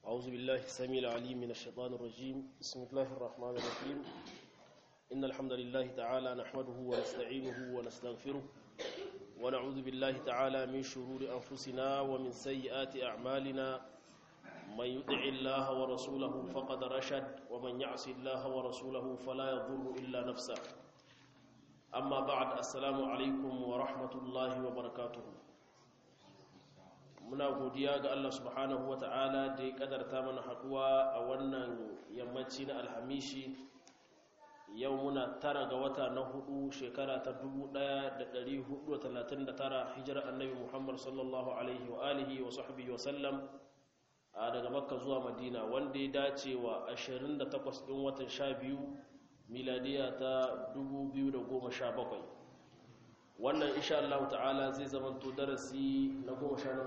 أعوذ بالله السميع العليم من الشيطان الرجيم بسم الله الرحمن الرحيم إن الحمد لله تعالى نحمده ونستعينه ونستغفره ونعوذ بالله تعالى من شرور أنفسنا ومن سيئات أعمالنا من يطع الله ورسوله فقد رشد ومن يعص الله ورسوله فلا يضر إلا نفسه أما بعد السلام عليكم ورحمة الله وبركاته muna godiya ga Allah subhanahu wata'ala da ya kadarta mana haduwa a wannan yammaci na alhamishi yau muna tara ga wata na hudu shekara ta 1439 hijirar annabi Muhammad sallallahu alaihi wa alihi wa sahbihi wa sallam daga makka zuwa madina wanda ya dace wa 28 din watan 12 miladiya ta 2017 wannan insha Allah ta'ala zai zamanto darasi na goma sha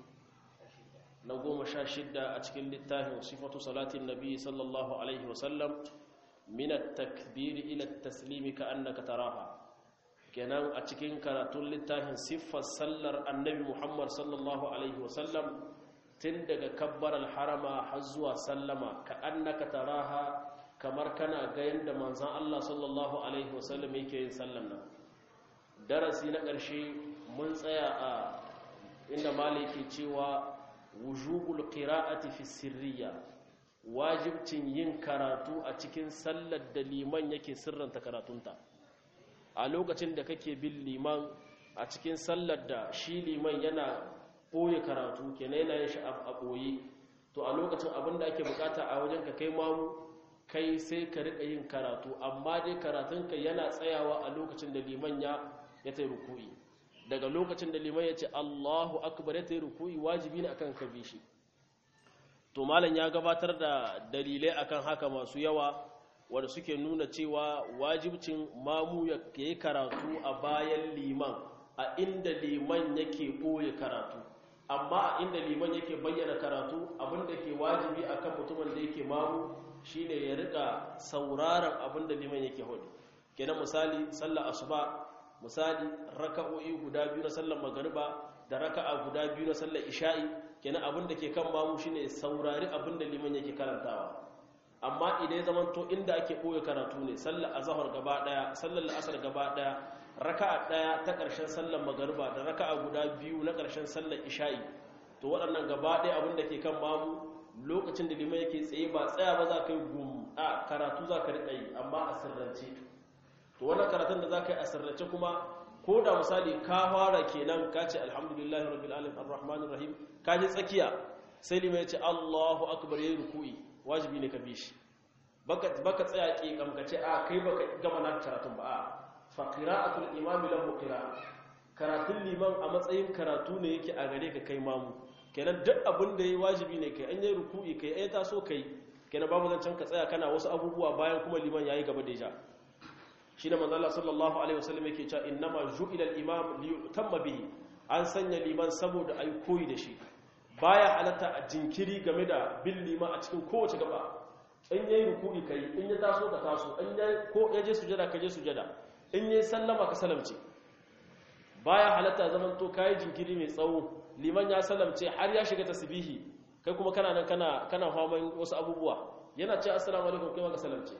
na goma sha shidda a cikin littafin sifatu salatin nabi sallallahu alaihi wasallam min at-takbir ila at-taslim ka annaka taraha kenan a cikin karatun littafin siffar sallar annabi Muhammad sallallahu alaihi wasallam tun daga kabbar al-harama har zuwa sallama ka annaka taraha kamar kana ga yanda manzon Allah sallallahu alaihi wasallam yake yin sallan nan darasi na ƙarshe mun tsaya a inda maliki cewa wujubul qira'ati fi sirriya wajibcin yin karatu a cikin sallar da liman yake sirranta karatunta a lokacin da kake bin liman a cikin sallar da shi liman yana ɓoye karatu kenan yana yin shi a ɓoye to a lokacin abin da ake bukata a wajen ka kai mamu kai sai ka riƙa yin karatu amma dai karatunka yana tsayawa a lokacin da liman ya ya ta ruku'i daga lokacin da liman ya ce Allahu akbar ya ta ruku'i wajibi ne akan ka bi shi to malam ya gabatar da dalilai akan haka masu yawa wanda suke nuna cewa wajibcin mamu ya yi karatu a bayan liman a inda liman yake ɓoye karatu amma a inda liman yake bayyana karatu abinda ke wajibi akan mutumin da yake mamu shine ya rika sauraron abinda liman yake hudu kenan misali sallar asuba misali raka'o'i guda biyu na sallar magariba da raka'a guda biyu na sallar isha'i kenan abin da ke kan mamu shine saurari abin da liman yake karantawa amma idan ya zamanto inda ake ɓoye karatu ne sallar azhar gaba daya sallar asar gaba daya raka'a daya ta ƙarshen sallar magariba da raka'a guda biyu na ƙarshen sallar isha'i to waɗannan gaba daya abin da ke kan mamu lokacin da liman yake tsaye ba tsaya ba za ka yi gum a karatu za ka riƙa yi amma a sirrance to wannan karatun da za ka yi a sirrace kuma ko da misali ka fara kenan ka ce alhamdulillahi rabbil alamin arrahmanir rahim ka ji tsakiya sai lima ya ce Allahu akbar yayi ruku'i wajibi ne ka bi shi baka baka tsaya ki kam ka ce a kai baka gama na karatun ba a fa qira'atul imami lahu qira'a karatun liman a matsayin karatu ne yake a gare ka kai mamu kenan duk abin da yayi wajibi ne kai an yi ruku'i kai ai taso kai kenan babu zancen ka tsaya kana wasu abubuwa bayan kuma liman yayi gaba da ja shi da manzala sallallahu alaihi wasallam yake cewa innama ju'ila al-imam li yutamma bihi an sanya liman saboda ayi koyi da shi baya halatta a jinkiri game da bin liman a cikin kowace gaba in yayi ruku'i kai in ya taso ka taso in ya ko ya je sujada ka je sujada in yayi sallama ka salamce baya halatta zaman to kai jinkiri mai tsawo liman ya salamce har ya shiga tasbihi kai kuma kana nan kana kana faman wasu abubuwa yana ce assalamu alaikum kai ma ka salamce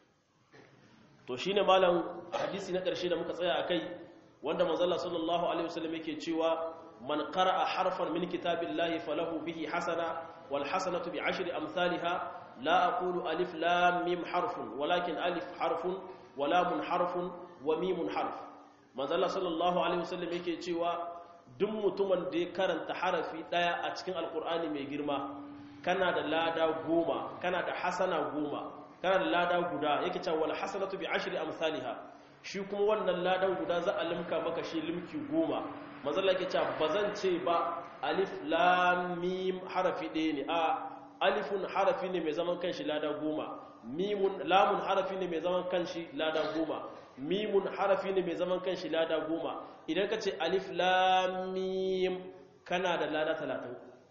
to shine malam hadisi na ƙarshe da muka tsaya akai wanda manzala sallallahu alaihi wasallam yake cewa man qara'a harfan min kitabillahi falahu bihi hasana wal hasanatu bi ashri amsalha la aqulu alif lam mim harfun walakin alif harfun wa lam harfun wa mim harf manzala sallallahu alaihi wasallam yake cewa duk mutumin da ya karanta harafi daya a cikin alqur'ani mai girma kana da lada goma kana da hasana goma kana da lada guda yake cewa wal hasanatu bi ashri amsalha shi kuma wannan ladan guda za a limka maka shi limki goma manzala yake cewa bazan ce ba alif lam mim harafi ɗaya ne a alifun harafi ne mai zaman kanshi lada goma mimun lamun harafi ne mai zaman kanshi lada goma mimun harafi ne mai zaman kanshi lada goma idan ka ce alif lam mim kana da lada 30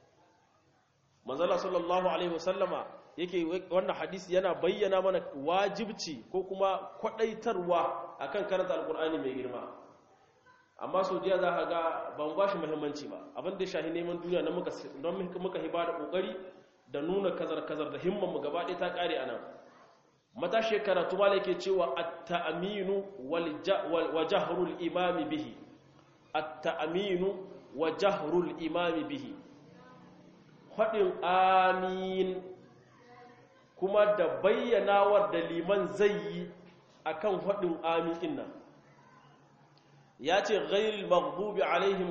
manzala sallallahu alaihi wasallama yake wannan hadisi yana bayyana mana wajibci ko kuma kwadaitarwa akan karanta alkur'ani mai girma amma saudiya za ka ga ban ba shi muhimmanci ba abin da shahi neman duniya na muka don muka hiba da kokari da nuna kazar-kazar da himman mu gaba ɗaya ta ƙare a nan matashi karatu ma yake cewa at-ta'minu wa jahrul imami bihi at-ta'minu wa jahrul imami bihi faɗin amin kuma da bayyanawar da liman zai yi akan faɗin amin ɗin nan ya ce ghairil maghdubi alaihim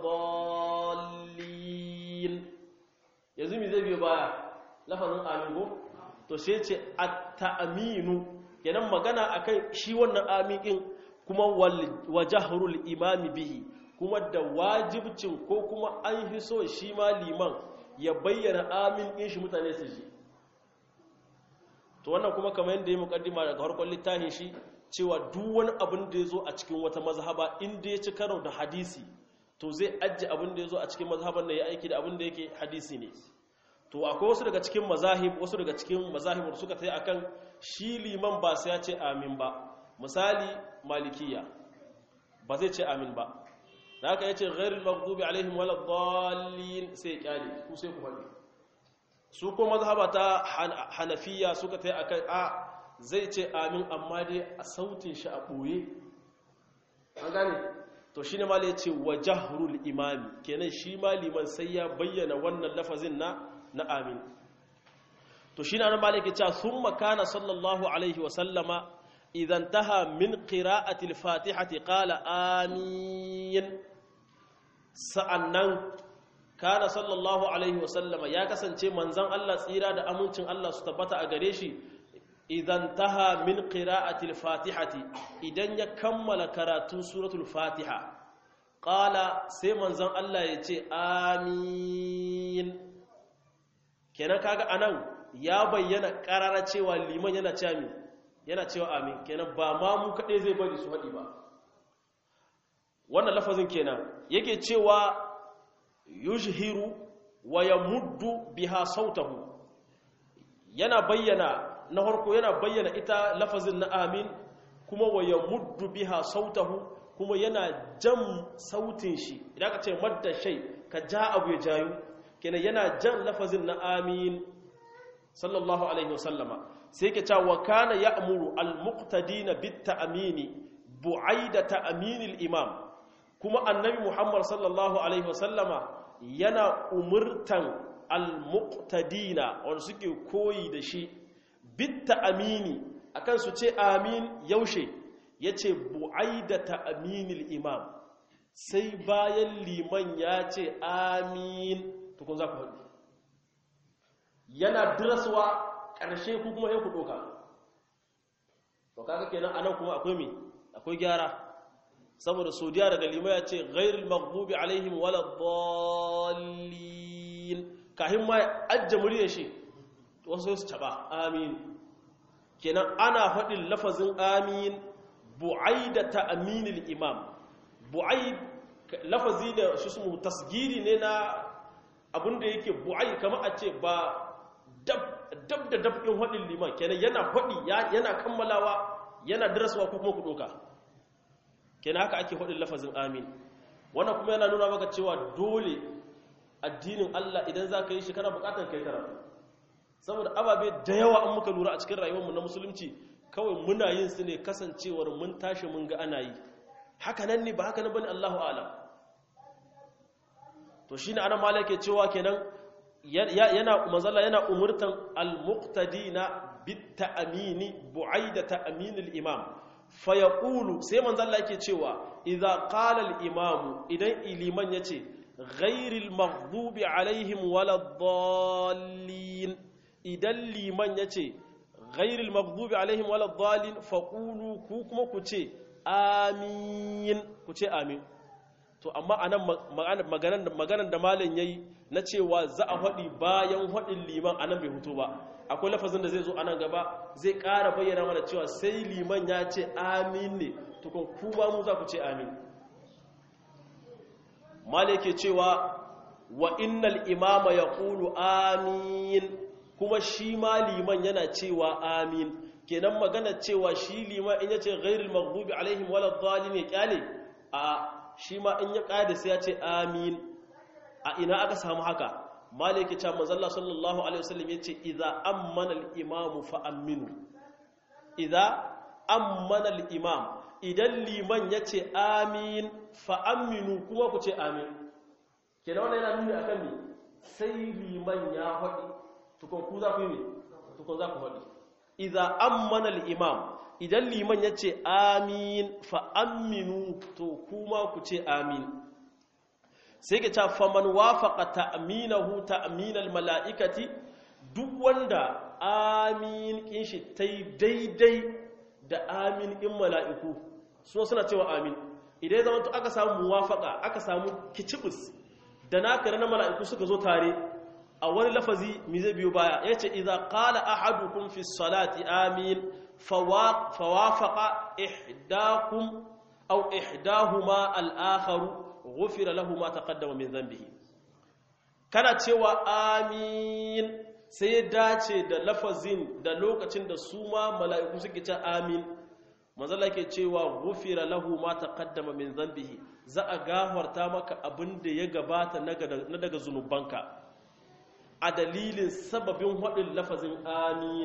waladdallin yanzu mi zai biyo baya lafazin amin ko to sai ce at-ta'minu kenan magana akan shi wannan amin ɗin kuma wa jahrul imami bihi kuma da wajibcin ko kuma an fi so shi ma liman ya bayyana amin ɗin shi mutane su ji to wannan kuma kamar yadda ya mukaddima daga harkar littafin shi cewa duk wani abin da ya zo a cikin wata mazhaba inda ya ci karo da hadisi to zai ajiye abin da ya zo a cikin mazhaban da ya aiki da abin da yake hadisi ne to akwai wasu daga cikin mazahib wasu daga cikin mazahib suka tayi akan shi liman ba sai ya ce amin ba misali malikiya ba zai ce amin ba da haka yace ghairul maghdubi alaihim waladdallin sai kyale ku sai ku faɗi su ko mazhaba ta hanafiya suka tayi akan a zai ce amin amma dai a sautin shi a ɓoye an gane to shi ne ma ya ce wa jahrul imami kenan shi ma liman sai ya bayyana wannan lafazin na na amin to shi ne an malik ya ce sun makana sallallahu alaihi wasallama idan taha min qira'ati al-fatihati qala amin sa'annan kana sallallahu alaihi wasallama ya kasance manzon Allah tsira da amincin Allah su tabbata a gare shi idan taha min qira'atil fatihati idan ya kammala karatun suratul fatiha qala sai manzon Allah ya ce amin kenan kaga anan ya bayyana karara cewa liman yana cewa amin yana cewa amin kenan ba ma mu kadai zai bari su hadi ba wannan lafazin kenan yake cewa yujhiru wa yamuddu biha sautahu yana bayyana na harko yana bayyana ita lafazin na amin kuma wa ya muddu biha sautahu kuma yana jan sautin shi idan ka ce madda shai ka ja abu ya jayu kenan yana jan lafazin na amin sallallahu alaihi wasallama sai ke cewa wa kana ya'muru al-muqtadina bit ta'mini bu'aida ta'minil imam kuma annabi muhammad sallallahu alaihi wasallama yana umurtan al-muqtadina wanda suke koyi da shi bitta amini akan su ce amin yaushe yace bu'aidata aminil imam sai bayan liman ya ce amin to kun za ku haɗu yana diraswa ƙarshe ku kuma ku ɗoka to kaga kenan anan kuma akwai me akwai gyara saboda saudiya daga liman ya ce ghairul maghdubi alaihim waladdallin kahin ma ajje muryar shi wasu su taba amin kenan ana faɗin lafazin amin bu'aida ta aminil imam bu'aid lafazi da shi su tasgiri ne na abinda yake bu'aid kama a ce ba dab da dab ɗin faɗin liman kenan yana faɗi yana kammalawa yana daraswa ko kuma ku ɗoka kenan haka ake faɗin lafazin amin wannan kuma yana nuna maka cewa dole addinin Allah idan za ka yi shi kana buƙatar kai karatu saboda ababe da yawa an muka lura a cikin rayuwarmu na musulunci kawai muna yin su ne kasancewar mun tashi mun ga ana yi haka nan ne ba haka nan bane Allahu a'lam to shine ana malaka cewa kenan yana manzala yana umurtan al-muqtadina bit ta'mini bu'aida ta'minil imam fa yaqulu sai manzala yake cewa idza qala al-imam idan iliman yace ghairil maghdubi alaihim waladdallin idan liman ya ce ghairil maghdubi alaihim waladdallin faqulu ku kuma ku ce amin ku ce amin to amma anan maganan maganan da malam yayi na cewa za a faɗi bayan faɗin liman anan bai hutu ba akwai lafazin da zai zo anan gaba zai ƙara bayyana mana cewa sai liman ya ce amin ne tukun ku ba mu za ku ce amin malam yake cewa wa innal imama yaqulu amin kuma shi ma liman yana cewa amin kenan magana cewa shi liman in yace ghairil maghdubi alaihim waladdallin ya kyale a shi ma in ya kada sai ya ce amin a ina aka samu haka maliki ta manzalla sallallahu alaihi wasallam yace idza ammana al-imamu fa aminu idza ammana al-imam idan liman yace amin fa aminu kuma ku ce amin kenan wannan yana nuni akan me sai liman ya faɗi tukun ku za ku yi me tukun za ku faɗi idza ammana al-imam idan liman yace amin fa aminu to kuma ku ce amin sai ka ce faman wafaqa ta'minahu ta'minal mala'ikati duk wanda amin kin shi tai daidai da amin in mala'iku so suna cewa amin idan ya zama to aka samu muwafaqa aka samu kicibus da naka na mala'iku suka zo tare a wani lafazi mi zai biyo baya yace idza qala ahadukum fi salati amin fawafaqa ihdakum aw ihdahuma al-akharu ghufira lahu ma taqaddama min dhanbihi kana cewa amin sai dace da lafazin da lokacin da su ma mala'iku suke ce amin manzala ke cewa ghufira lahu ma taqaddama min dhanbihi za a gafarta maka abin da ya gabata na daga zunubanka a dalilin sababin hadin lafazin amin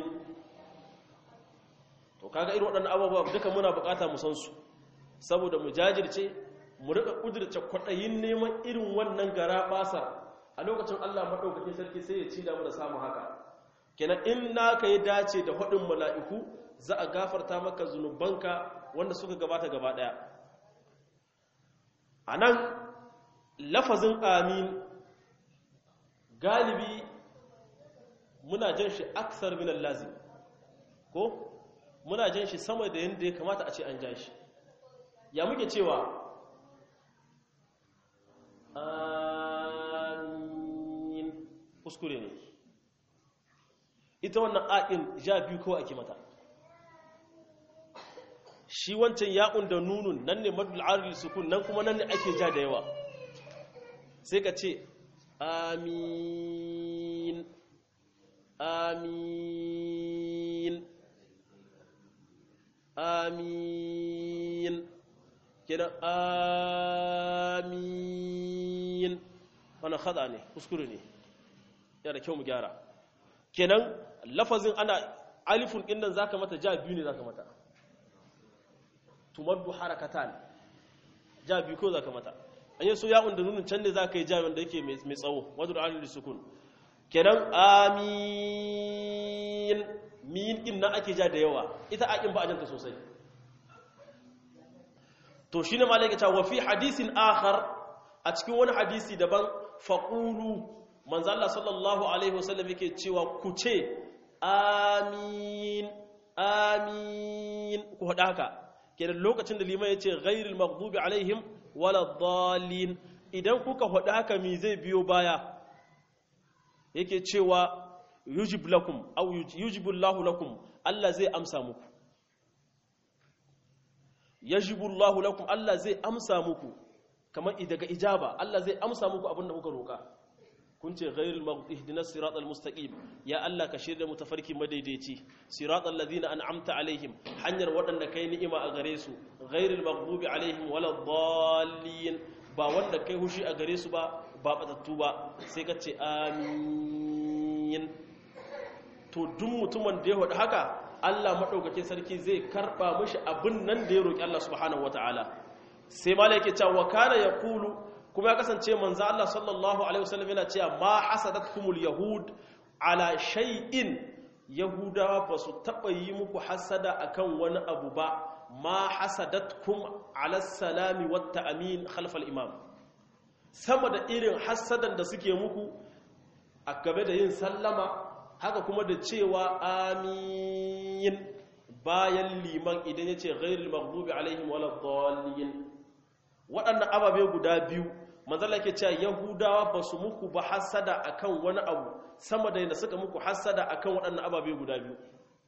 to kaga irin waɗannan abubuwa duka muna bukata mu san su saboda mu jajirce mu rika kudurce kwaɗayin neman irin wannan gara basar a lokacin Allah maɗaukakin sarki sai ya ci da mu da samu haka kenan in naka ya dace da haɗin mala'iku za a gafarta maka zunubanka wanda suka gabata gaba ɗaya a nan lafazin amin galibi muna jan shi aksar minan lazim ko muna jan shi sama da yadda ya kamata a ce an ja shi ya muke cewa amin kuskure ne ita wannan a'in ja biyu kawai ake mata shi wancan ya'un da nunun nan ne madul aril sukun nan kuma nan ne ake ja da yawa sai ka ce amin amin amin kenan amin wannan khada ne kuskure ne yana da kyau mu gyara kenan lafazin ana alifun din nan zaka mata ja biyu ne zaka mata tumaddu harakatan ja biyu ko zaka mata an yi so ya'un da nunin can ne zaka yi ja wanda yake mai tsawo wadul alil sukun kenan amin min din nan ake ja da yawa ita akin ba ajanta sosai to shine malaka ta wa fi hadisin akhar a cikin wani hadisi daban faqulu manzo Allah sallallahu alaihi wasallam yake cewa ku ce amin amin ku hada haka kenan lokacin da liman yace ghairil maghdubi alaihim waladdallin idan kuka hada haka mi zai biyo baya yake cewa yujib lakum aw yujibu Allahu lakum Allah zai amsa muku yajibu Allahu lakum Allah zai amsa muku kamar daga ijaba Allah zai amsa muku abinda kuka roka kun ce ghairul maghdubi ihdinas siratal mustaqim ya Allah ka shirya mu tafarki madaidaici siratal ladina an'amta alaihim hanyar wadanda kai ni'ima a gare su ghairul maghdubi alaihim waladdallin ba wanda kai hushi a gare su ba ba batattu ba sai ka ce amin to duk mutumin da ya wada haka Allah madaukakin sarki zai karba mishi abin nan da ya roki Allah subhanahu wataala sai malaike cewa kana yaqulu kuma ya kasance manzo Allah sallallahu alaihi wasallam yana cewa ma hasadatkumul yahud ala shay'in yahudawa ba su taba yi muku hasada akan wani abu ba ma hasadatkum ala salami wat ta'min khalf al imam sama da irin hasadan da suke muku a gabe da yin sallama haka kuma da cewa amin bayan liman idan yace ghairil maghdubi alaihim waladdallin waɗannan ababe guda biyu manzala ke cewa yahudawa ba su muku ba hasada akan wani abu sama da yadda suka muku hasada akan waɗannan ababe guda biyu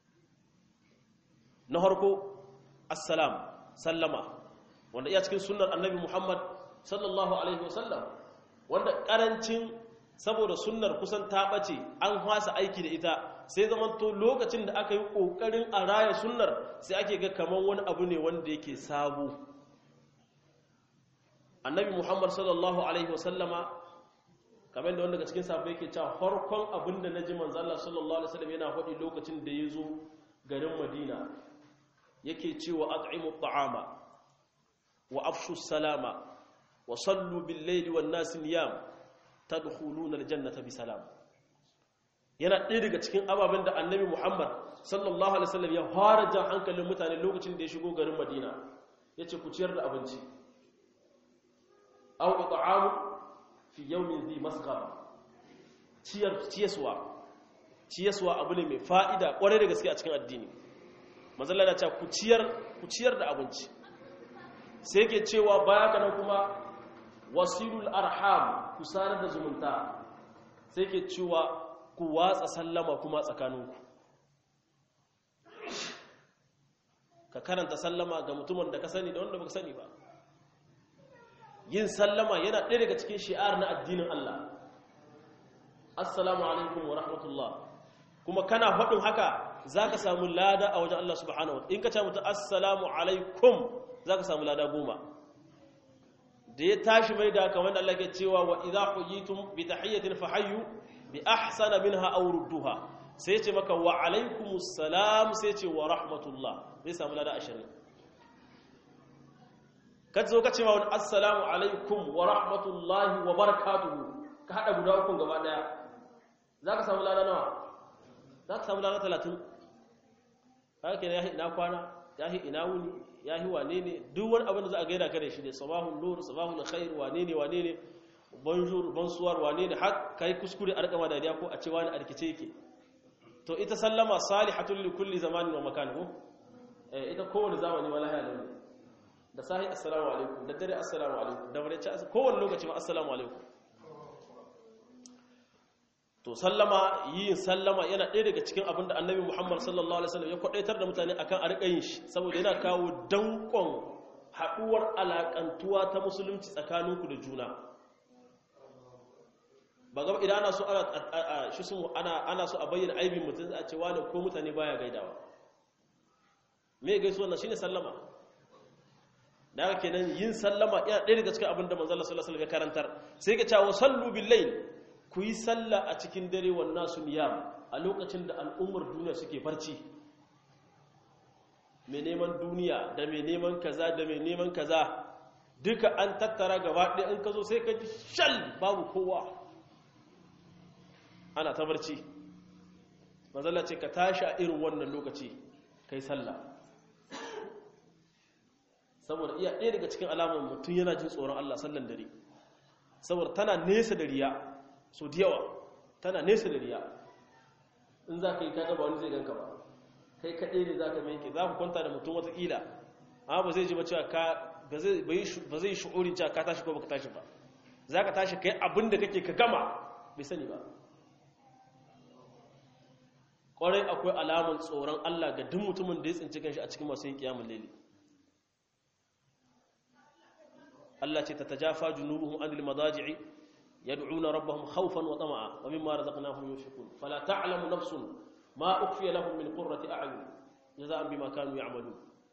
na harko assalam sallama wanda iya cikin sunnar annabi muhammad sallallahu alaihi wasallam wanda ƙarancin saboda sunnar kusan ta ɓace an hasa aiki da ita sai zamanto lokacin da aka yi ƙoƙarin a raya sunnar sai ake ga kamar wani abu ne wanda yake sabo annabi muhammad sallallahu alaihi wasallama kamar da wanda daga cikin sahabbai yake cewa farkon abinda naji manzo Allah sallallahu alaihi wasallam yana faɗi lokacin da ya zo garin Madina yake cewa at'imu at'ama wa afshu salama wa sallu bil layli wan nas niyam tadkhuluna al jannata bi salam yana ɗaya daga cikin ababen da annabi Muhammad sallallahu alaihi wasallam ya fara jan hankalin mutane lokacin da ya shigo garin Madina yace ku ciyar da abinci aw it'amu fi yawmin dhi masghaba ciyar ciyaswa ciyaswa abu ne mai fa'ida kwarai da gaske a cikin addini manzon Allah ya ku ciyar ku ciyar da abinci sai yake cewa baya kana kuma wasilul arham ku sanar da zumunta sai yake cewa ku watsa sallama kuma tsakaninku ka karanta sallama ga mutumin da ka sani da wanda baka sani ba yin sallama yana ɗaya daga cikin shi'ar na addinin Allah assalamu alaikum wa rahmatullah kuma kana faɗin haka za ka samu lada a wajen Allah subhanahu wa in ka ce mutu assalamu alaikum za ka samu lada goma da ya tashi mai da kamar da Allah ke cewa wa idza huyitum bi tahiyyatin fahayyu bi ahsana minha aw rudduha sai ce maka wa alaikumus salam sai ce wa rahmatullah zai samu lada 20 ka zo ka ce ma wani assalamu alaikum wa rahmatullahi wa barakatuhu ka hada guda ukun gaba daya za ka samu lada nawa za ka samu lada 30 haka ne yahi ina kwana yahi ina wuni yahi wane ne duk wani abin da za a gaida ka da shi ne sabahun nur sabahun khair wane ne wane ne bonjour bonsoir wane ne har kai kuskure a rikama dariya ko a ce wani arkice yake to ita sallama salihatul li kulli zamanin wa makan ko eh ita kowane zamani wala ya launi da sahi assalamu alaikum da dare assalamu alaikum da bare ci kowane lokaci ma assalamu alaikum to sallama yin sallama yana ɗaya daga cikin abin da annabi muhammad sallallahu alaihi wasallam ya kwadaitar da mutane akan a riƙa yin shi saboda yana kawo dankon haɗuwar alaƙantuwa ta musulunci tsakaninku da juna ba gaba idan ana so ana shi sun ana ana so a bayyana aibin mutum a ce wani ko mutane baya gaidawa me gaisuwa na shine sallama da haka kenan yin sallama yana ɗaya daga cikin abin da manzo Allah sallallahu alaihi wasallam ya karantar sai ka cewa sallu bil layl ku yi sallah a cikin dare wan nasu niyam a lokacin da al'ummar duniya suke barci mai neman duniya da mai neman kaza da mai neman kaza duka an tattara gaba ɗaya in ka zo sai ka ji shal babu kowa ana ta barci mazalla ce ka tashi a irin wannan lokaci kai sallah saboda iya ɗaya daga cikin alamar mutum yana jin tsoron Allah sallan dare saboda tana nesa da riya so da yawa tana nesa da riya in za ka yi kaga ba wani zai ganka ba kai kaɗai ne za ka mai ke za ku kwanta da mutum watakila amma ba zai ji ba cewa ka ba zai shi'urin cewa ka tashi ko ba ka tashi ba za ka tashi kai abin da kake ka gama bai sani ba ƙwarai akwai alamun tsoron Allah ga duk mutumin da ya tsinci kanshi a cikin masu yin kiyamun laili Allah ce ta tajafa junubuhum anil madaji'i yad'una rabbahum khawfan wa tama'a wa mimma razaqnahum yunfiqun fala ta'lamu nafsun ma ukhfiya lahum min qurrati a'yun jazaa'an bima kanu ya'malun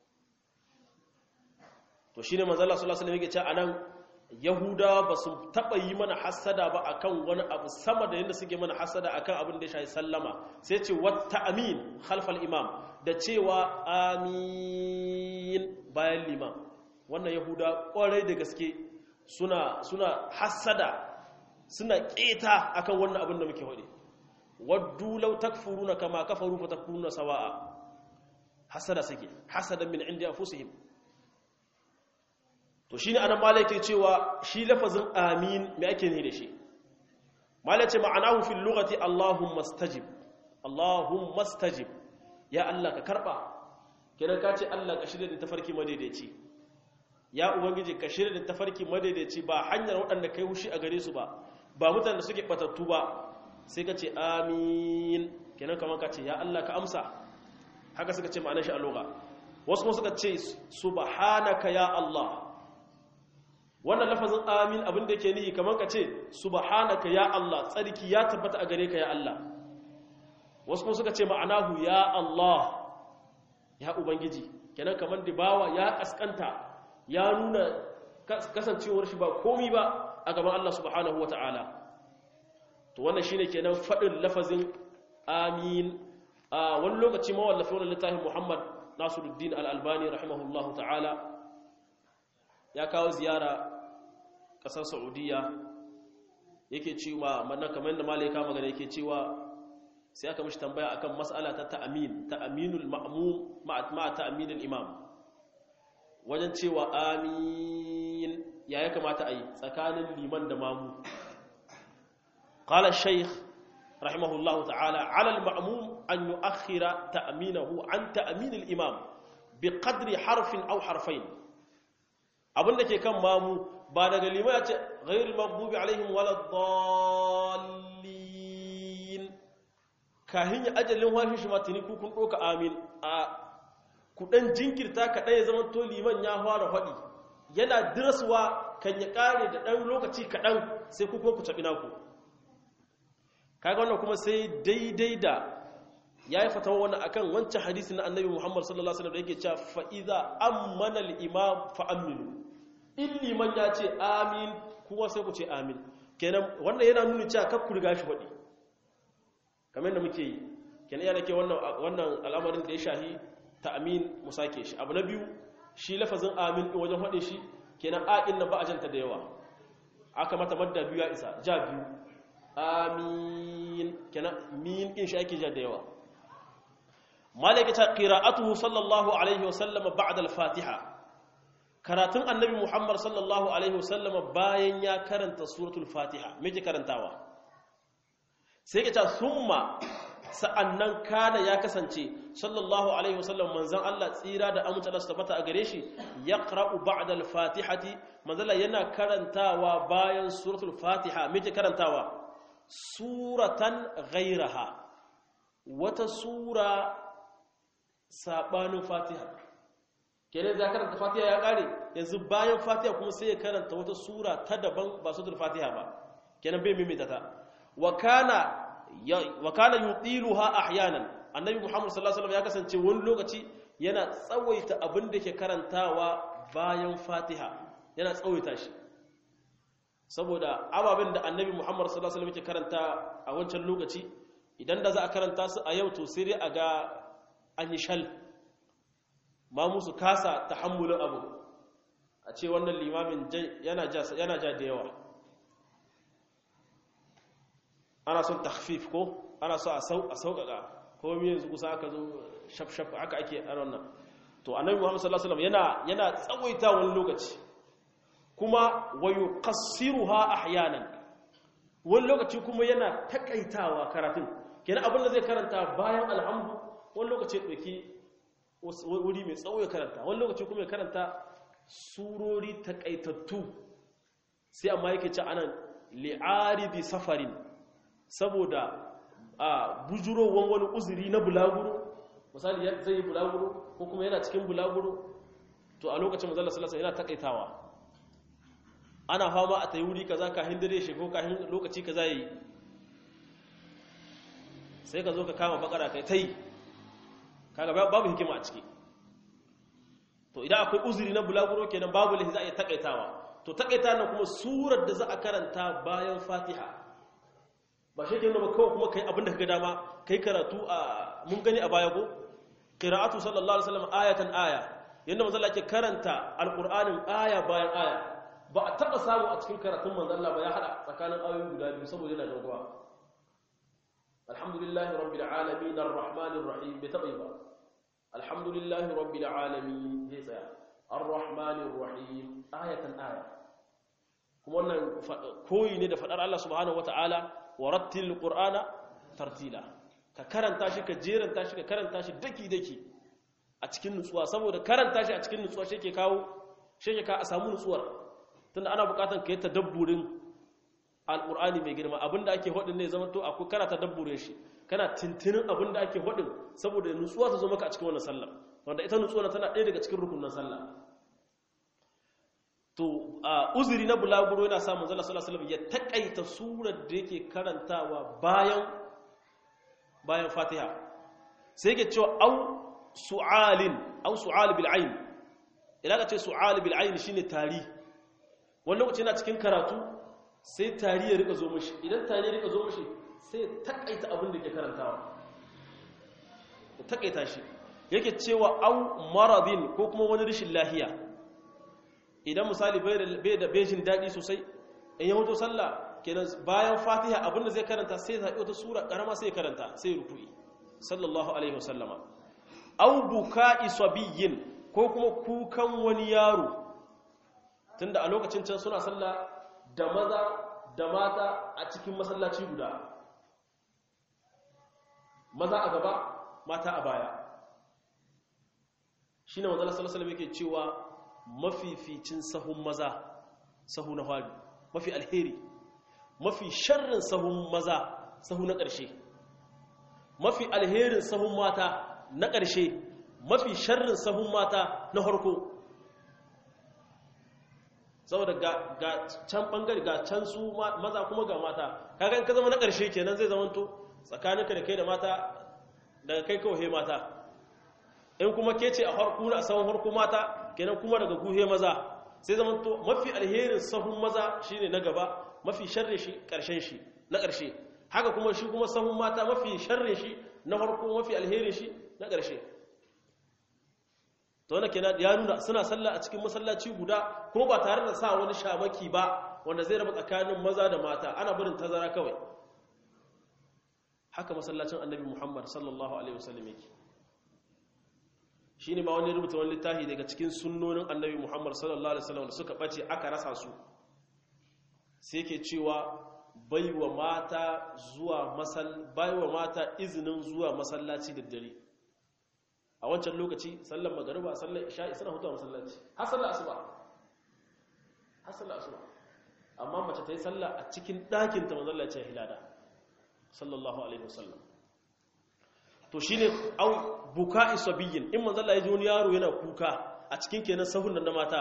to shine manzo Allah sallallahu alaihi wasallam yake cewa anan yahudawa ba su taba yi mana hasada ba akan wani abu sama da yadda suke mana hasada akan abin da ya shafi sallama sai ce wata amin khalfal imam da cewa amin bayan liman wannan yahuda kwarai da gaske suna suna hasada suna keta akan wannan abin da muke wade waddu law takfuruna kama kafaru fa takfuruna sawa'a hasada suke hasadan min indi anfusihim to shine anan malai yake cewa shi lafazin amin me ake ne da shi malai ce ma'anahu fil lughati allahumma stajib allahumma stajib ya allah ka karba kenan ka ce allah ka shirya da tafarki madaidaici ya ubangiji ka shirya da tafarki madaidaici ba hanyar waɗanda kai hushi a gare su ba ba mutanen da suke batattu ba sai ka ce amin kenan kamar ka ce ya allah ka amsa haka suka ce ma'anar shi a lugha wasu kuma suka ce subhanaka ya allah wannan lafazin amin abin da yake nihi kamar ka ce subhanaka ya Allah tsarki ya tabbata a gare ka ya Allah wasu kuma suka ce ma'anahu ya Allah ya ubangiji kenan kamar da bawa ya kaskanta ya nuna kasancewar shi ba komi ba a gaban Allah subhanahu wata'ala to wannan shine kenan fadin lafazin amin a wani lokaci mawallafi wannan littafin Muhammad Nasiruddin Al-Albani rahimahullahu ta'ala ya kawo ziyara kasar Saudiya yake cewa mannan kamar yadda malaika magana yake cewa sai aka mishi tambaya akan mas'ala ta ta'amin ta'aminul ma'mum ma'a ta'aminul imam wajen cewa amin ya ya kamata a yi tsakanin liman da mamu qala shaykh rahimahullahu ta'ala 'ala al-ma'mum an yu'akhkhira ta'minahu an ta'minil imam biqadri harfin aw harfain abinda ke kan mamu ba daga liman ya ce ghairil maghdubi alaihim waladdallin kahin ya ajalin washin shi matini ku kun doka amin a kudan jinkirta kaɗai ya zama to liman ya fara faɗi yana dirasuwa kan ya ƙare da ɗan lokaci kaɗan sai ku ku caɓi naku kaga wannan kuma sai daidai da ya yi fatawa wani akan wancan hadisi na annabi muhammad sallallahu alaihi wasallam da yake cewa fa'iza ammana al-imam fa aminu in liman ya ce amin kuma sai ku ce amin kenan wannan yana nuni cewa kar ku riga shi faɗi kamar yadda muke yi kenan yana ke wannan al'amarin da ya shahi ta'amin mu sake shi abu na biyu shi lafazin amin din wajen faɗin shi kenan a din nan ba ajanta da yawa aka mata madda biyu ya isa ja biyu amin kenan min din shi ake ja da yawa malaka ta qira'atuhu sallallahu alaihi wasallam ba'da al-fatiha karatun annabi muhammad sallallahu alaihi wasallam bayan ya karanta suratul fatiha me ke karantawa sai ke ta summa sa'annan kana ya kasance sallallahu alaihi wasallam manzon Allah tsira da amince Allah su tabbata a gare shi yaqra'u ba'da al-fatihati manzala yana karantawa bayan suratul fatiha me ke karantawa suratan ghayraha wata sura sabanin fatiha kenan za karanta fatiha ya kare yanzu bayan fatiha kuma sai ya karanta wata sura ta daban ba suratul fatiha ba kenan bai mimita ta wa kana wa kana yutiluha ahyanan annabi muhammad sallallahu alaihi wasallam ya kasance wani lokaci yana tsawaita abin da ke karantawa bayan fatiha yana tsawaita shi saboda ababen da annabi muhammad sallallahu alaihi wasallam yake karanta a wancan lokaci idan da za a karanta su a yau to sai dai a ga an yi shal ma musu kasa tahammulin abu a ce wannan limamin yana ja da yawa ana son takhfif ko ana so a sauƙaƙa ko mi yanzu kusa aka zo shaf-shaf aka ake a wannan to annabi muhammad sallallahu alaihi wasallam yana yana tsawaita wani lokaci kuma wa yuqassiruha ahyanan wani lokaci kuma yana takaitawa karatun kenan abin da zai karanta bayan alhamdu wani lokaci dauki wuri mai tsawo ya karanta wani lokaci kuma ya karanta surori takaitattu sai amma yake ci anan li'aridi safarin saboda a bujurowar wani uzuri na bulaguro misali zai yi bulaguro ko kuma yana cikin bulaguro to a lokacin mazalla salasa yana takaitawa ana fama a tayi wuri kaza kahin dare shi ko kahin lokaci kaza yi sai ka zo ka kama bakara kai tai kaga babu hikima a ciki to idan akwai uzuri na bulaguro kenan babu lahi za a yi takaitawa to takaita nan kuma surar da za a karanta bayan fatiha ba shi ke nuna kawai kuma kai abinda ka ga dama kai karatu a mun gani a baya ko qira'atu sallallahu alaihi wasallam ayatan aya yanda manzo Allah ke karanta alqur'anin aya bayan aya ba a taba samu a cikin karatun manzo Allah ba ya hada tsakanin ayoyi guda biyu saboda yana dogowa alhamdulillahi rabbil alamin arrahmanir rahim bai taba yi ba alhamdulillahi rabbil alamin zai tsaya arrahmanir rahim ayatan aya kuma wannan koyi ne da fadar Allah subhanahu wataala warattil qur'ana tartila ka karanta shi ka jeranta shi ka karanta shi daki daki a cikin nutsuwa saboda karanta shi a cikin nutsuwa shi ke kawo shi ke ka a samu nutsuwar tunda ana bukatan ka yi tadabburin alqur'ani mai girma abinda ake hodin ne zama to akwai kana tadabburin shi kana tintinin abinda ake hodin saboda nutsuwa ta zo maka a cikin wannan sallah wanda ita nutsuwa tana ɗaya daga cikin rukunin sallah to uzuri na bulaguro yana samun zala sallallahu alaihi ya takaita surar da yake karantawa bayan bayan fatiha sai yake cewa au su'alin au su'al bil ayn idan ka ce su'al bil ayn shine tari wani lokaci yana cikin karatu sai tari ya rika zo mashi idan tari ya rika zo mashi sai ya takaita abin da ke karantawa ya takaita shi yake cewa au maradin ko kuma wani rashin lahiya idan misali bai da bejin daɗi sosai in ya hoto sallah kenan bayan fatiha abinda zai karanta sai zaɓi wata sura ƙarama sai karanta sai ruku'i sallallahu alaihi wasallama au buka'i sabiyin ko kuma kukan wani yaro tunda a lokacin can suna sallah da maza da mata a cikin masallaci guda maza a gaba mata a baya shi ne manzala salasalam yake cewa mafificin sahun maza sahu na fari mafi alheri mafi sharrin sahun maza sahu na ƙarshe mafi alherin sahun mata na ƙarshe mafi sharrin sahun mata na harko saboda ga can ɓangare ga can su maza kuma ga mata kagan ka zama na ƙarshe kenan zai zamanto tsakaninka da kai da mata daga kai kawai mata in kuma ke ce a harku na sahun harku mata kenan kuma daga guhe maza sai zama to mafi alherin sahun maza shine na gaba mafi sharri shi karshen shi na karshe haka kuma shi kuma sahun mata mafi sharri shi na harku mafi alherin shi na karshe to wannan kenan ya nuna suna sallah a cikin masallaci guda ko ba tare da sa wani shamaki ba wanda zai raba tsakanin maza da mata ana barin tazara kawai haka masallacin annabi Muhammad sallallahu alaihi wasallam yake shi ne ma wani rubuta wani littafi daga cikin sunnonin annabi muhammad sallallahu alaihi wasallam da suka ɓace aka rasa su sai ke cewa baiwa mata zuwa masal baiwa mata izinin zuwa masallaci da dare a wancan lokaci sallar magariba sallar isha'i suna hutuwa masallaci har sallar asuba har sallar asuba amma mace ta yi sallah a cikin ɗakin ta manzon ce hilada sallallahu alaihi wasallam to shi ne au buka'i sabiyin in manzala ya ji wani yaro yana kuka a cikin kenan sahun nan na mata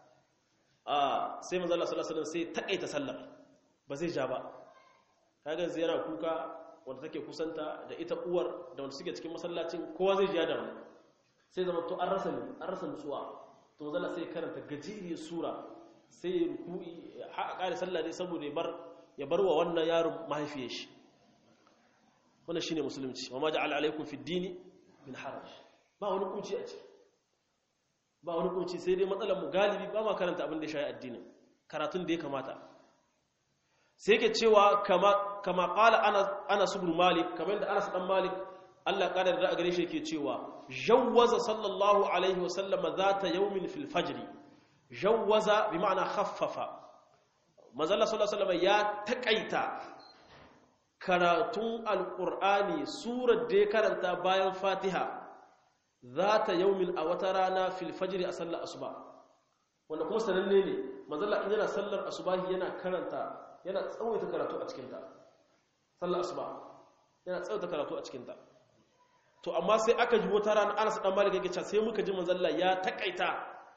a sai manzala sallallahu sai takaita sallar ba zai ja ba kaga zai yana kuka wanda take kusanta da ita uwar da wanda suke cikin masallacin kowa zai ja da wani sai zama to an rasa ne an rasa nutsuwa to manzala sai karanta gajeriyar sura sai ya ruku'i har a kare sallah dai saboda ya bar ya bar wa wannan yaron mahaifiyar shi wannan shine musulunci wa ma ja'ala alaikum fi dini min haraj ba wani kunci a ciki ba wani kunci sai dai matsalar mu galibi ba ma karanta abin da ya shayi addinin karatun da ya kamata sai yake cewa kama kama qala ana anas ibn malik kamar da anas dan malik Allah kada da gare shi yake cewa jawwaza sallallahu alaihi wasallam zata yawmin fil fajr jawwaza bi ma'ana khaffafa manzo Allah sallallahu alaihi wasallam ya takaita karatun alƙur'ani surar da ya karanta bayan fatiha za ta yaumin a wata rana filfajiri a sallar asuba wanda kuma sananne ne mazalla in yana sallar asubahi yana karanta yana tsawaita karatu a cikinta sallar asuba yana tsawaita karatu a cikinta to amma sai aka ji wata rana anas dan malik yake cewa sai muka ji manzalla ya takaita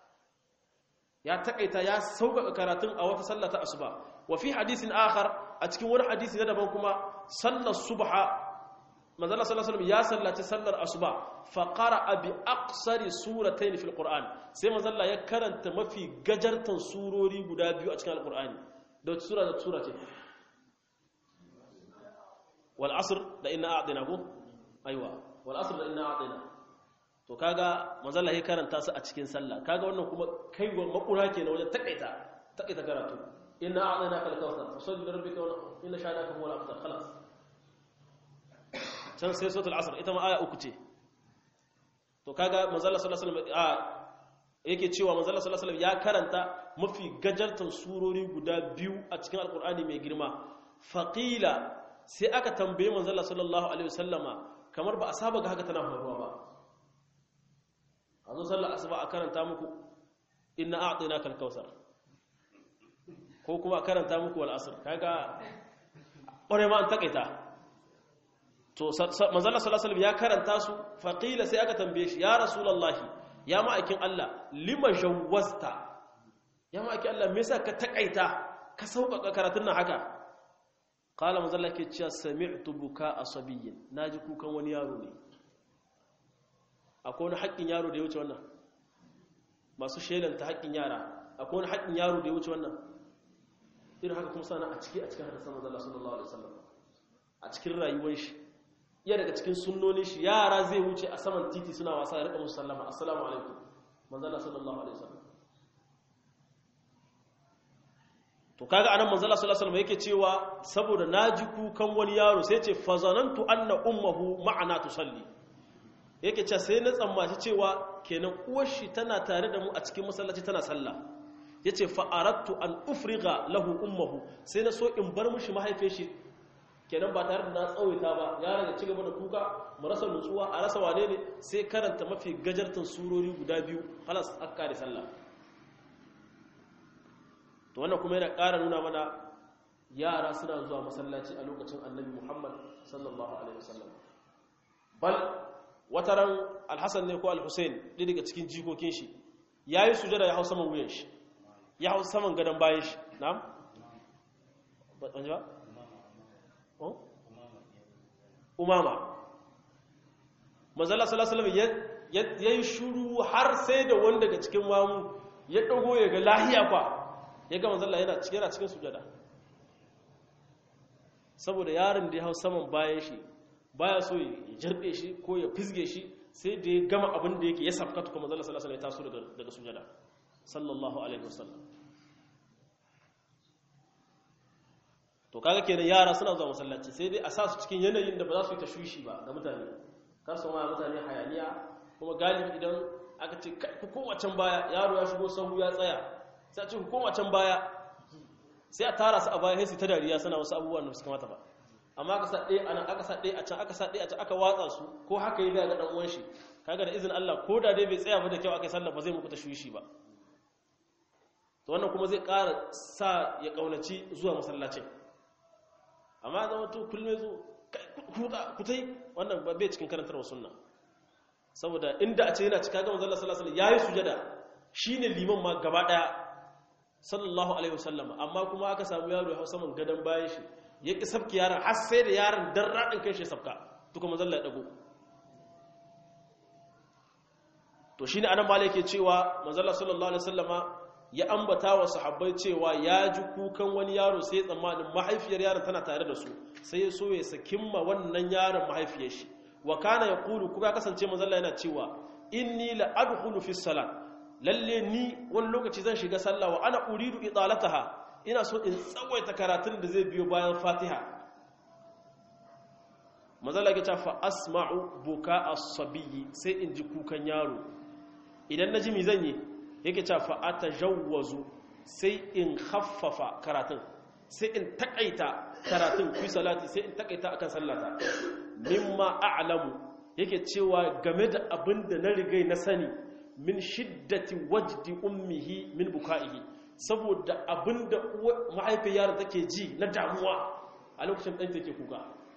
ya takaita ya sauƙaƙa karatun a wata sallah ta asuba wa fi hadisin akhar a cikin wani hadisi na daban kuma sallar subha manzala sallallahu alaihi ya sallaci sallar asuba fa qara'a bi aqsari suratayn fil qur'an sai manzala ya karanta mafi gajartan surori guda biyu a cikin alqur'ani da wata sura da sura ce wal asr da inna a'dina ko aiwa wal asr da inna a'dina to kaga manzala ya karanta su a cikin sallah kaga wannan kuma kaiwa makura kenan wajen takaita takaita karatu inna a'dinaka al-kawthar fasalli lirabbika wa inna sha'anaka huwal abtar khalas can sai suratul asr ita ma aya uku ce to kaga manzala sallallahu alaihi wasallam a yake cewa manzala sallallahu alaihi wasallam ya karanta mafi gajartan surori guda biyu a cikin alqur'ani mai girma faqila sai aka tambaye manzala sallallahu alaihi wasallama kamar ba a saba ga haka tana faruwa ba a zo sallar asuba a karanta muku inna a'tinaka al-kautsar ko kuma a karanta muku wal asr kaga ƙware ma an takaita to manzala sallallahu ya karanta su faqila sai aka tambaye shi ya rasulullahi ya ma'aikin Allah lima jawwazta ya ma'aikin Allah me yasa ka takaita ka sauƙaƙa karatun nan haka qala manzala ke cewa sami'tu buka asabiyyin naji kukan wani yaro ne akwai wani haƙƙin yaro da ya wuce wannan masu shelanta haƙƙin yara akwai wani haƙƙin yaro da ya wuce wannan irin haka kuma sana a ciki a cikin hadisan manzo Allah sallallahu alaihi wasallam a cikin rayuwar shi iya daga cikin sunnonin shi yara zai wuce a saman titi suna wasa ya rika musu sallama assalamu alaikum manzo Allah sallallahu alaihi wasallam to kaga anan manzo Allah sallallahu alaihi wasallam yake cewa saboda naji kukan wani yaro sai ce fazanantu anna ummuhu ma'ana tusalli yake cewa sai na tsammaci cewa kenan uwar shi tana tare da mu a cikin masallaci tana sallah yace fa aradtu an ufriga lahu ummuhu sai na so in bar mishi mahaifiyar shi kenan ba tare da na tsawaita ba yaron ya ci gaba da kuka mu rasa nutsuwa a rasa wane ne sai karanta mafi gajartan surori guda biyu halas akka da sallah to wannan kuma yana ƙara nuna mana yara suna zuwa masallaci a lokacin annabi muhammad sallallahu alaihi wasallam bal wataran alhassan ne ko alhussein ɗaya daga cikin jikokin shi ya yi sujada ya hau saman wuyan shi ya hau saman gadon bayan shi na'am ba umama manzala salasalam ya yi shuru har sai da wanda daga cikin mamu ya ɗago ya ga lahiya kwa ya ga manzala yana cikin sujada saboda yaron da ya hau saman bayan shi baya so ya jirbe shi ko ya fizge shi sai da ya gama abin da yake ya safkatu kuma manzala salasalam ya taso daga sujada sallallahu alaihi wasallam to kaga kenan yara suna zuwa masallaci sai dai a sa su cikin yanayin da ba za su yi tashwishi ba ga mutane kar su ma mutane hayaniya kuma galibi idan aka ce ku koma can baya yaro ya shigo sahu ya tsaya sai a ce ku koma can baya sai a tara su a baya sai su ta dariya suna wasu abubuwan da su kamata ba amma aka sa ɗaya a nan aka sa ɗaya a can aka sa ɗaya a can aka watsa su ko haka yi ga ɗan uwan shi kaga da izinin Allah ko da dai bai tsaya ba da kyau aka yi sallah ba zai muku tashwishi ba to wannan kuma zai ƙara sa ya ƙaunaci zuwa masallacin amma zama to kullum zo kutai wannan bai cikin karantarwa sunna saboda inda a ce yana cika gama zalla sallallahu alaihi yayi sujada shine liman ma gaba daya sallallahu alaihi wasallam amma kuma aka samu yaro ya hausa man gadan bayan shi ya ki sabki yaron har sai da yaron dan radin kai shi sabka to kuma zalla ya dago to shine anan malai yake cewa manzalla sallallahu alaihi wasallama ya ambata wa sahabbai cewa ya ji kukan wani yaro sai ya tsammanin mahaifiyar yaron tana tare da su sai ya so ya sakimma wannan yaron mahaifiyar shi wa kana ya kulu kuma ya kasance manzalla yana cewa inni la adkhulu fi salat lalle ni wani lokaci zan shiga sallah wa ana uridu idalataha ina so in tsawaita karatun da zai biyo bayan fatiha manzalla ya ce fa asma'u buka as-sabiyyi sai in ji kukan yaro idan naji mi zan yi yake cewa fa'ata jawwazu sai in haffafa karatun sai in takaita karatun fi salati sai in takaita akan sallata mimma a'lamu yake cewa game da abin da na rigai na sani min shiddati wajdi ummihi min buka'ihi saboda abin da mahaifiyar take ji na damuwa a lokacin ɗan take kuka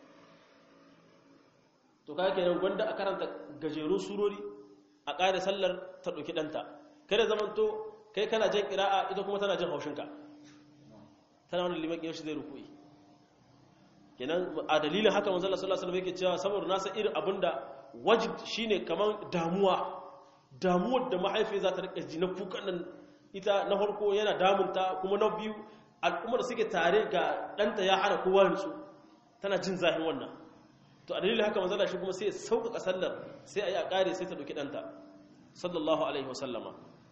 to kaga kenan gwanda a karanta gajerun surori a ƙare sallar ta ɗauki ɗanta kada zamanto kai kana jan ƙira'a ita kuma tana jan haushinka tana wani liman ƙiyar shi zai rukui kenan a dalilin haka manzala sallallahu alaihi wasallam yake cewa saboda nasa irin abinda wajid shine kaman damuwa damuwar da mahaifi za ta rika ji na kukan nan ita na farko yana damunta kuma na biyu al'ummar suke tare ga ɗanta ya hana kowa nutsu tana jin zahin wannan to a dalilin haka manzala shi kuma sai ya sauƙaƙa sallar sai a yi a ƙare sai ta ɗauki ɗanta sallallahu alaihi wasallama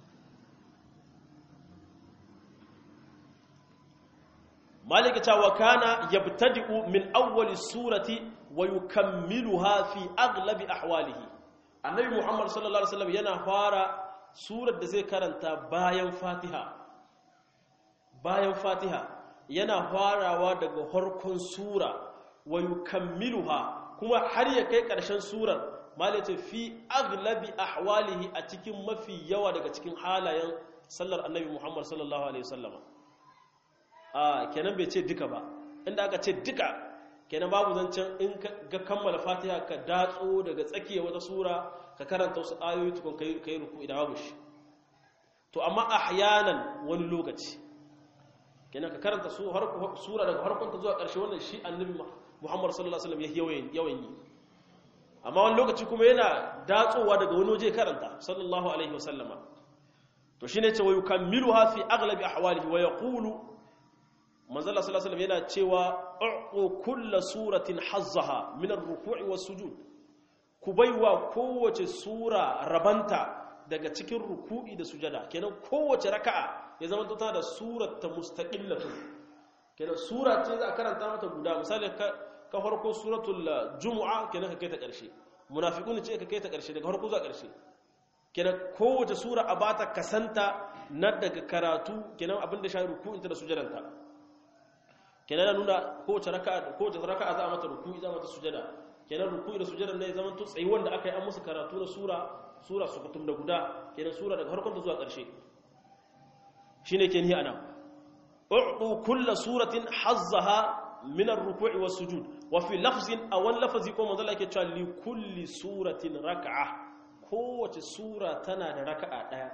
malika cewa kana yabtadi'u min awwali surati wa yukammiluha fi aglabi ahwalihi annabi muhammad sallallahu alaihi wasallam yana fara surar da zai karanta bayan fatiha bayan fatiha yana farawa daga harkon sura wa yukammiluha kuma har ya kai ƙarshen surar malita fi aglabi ahwalihi a cikin mafi yawa daga cikin halayen sallar annabi muhammad sallallahu alaihi wasallama a kenan bai ce duka ba inda aka ce duka kenan babu zancen in ga kammala fatiha ka datso daga tsakiya wata sura ka karanta wasu ayoyi tukun ka yi ruku idan babu shi to amma ahyanan wani lokaci kenan ka karanta sura daga harkonta zuwa ƙarshe wannan shi annabi muhammad sallallahu alaihi wasallam ya yawan yi amma wani lokaci kuma yana datsowa daga wani waje karanta sallallahu alaihi wasallama to shine ce wa yukammiluha fi aglabi ahwalihi wa yaqulu manzala sallallahu alaihi yana cewa u'u kullu suratin hazzaha min ar-ruku'i was-sujud ku baiwa kowace sura rabanta daga cikin ruku'i da sujada kenan kowace raka'a ya zama ta da surar ta mustaqillatu kenan sura ce za a karanta mata guda misali ka farko suratul jumu'a kenan ka kai ta ƙarshe munafiqun ce ka kai ta ƙarshe daga farko zuwa ƙarshe kenan kowace sura a bata kasanta na daga karatu kenan abin da shayi ruku'inta da sujadanta kenan nuna kowace raka'a kowace raka'a za a mata ruku'i za a mata sujada kenan ruku'i da sujadan ne zaman to tsayi wanda aka yi an musu karatu na sura sura su kutum da guda kenan sura daga farkon ta zuwa ƙarshe shine ke ni ana u'tu kullu suratin hazzaha min ar-ruku'i was-sujud wa fi lafzin aw lafzi ko manzo Allah yake cewa li kulli suratin rak'a kowace sura tana da raka'a daya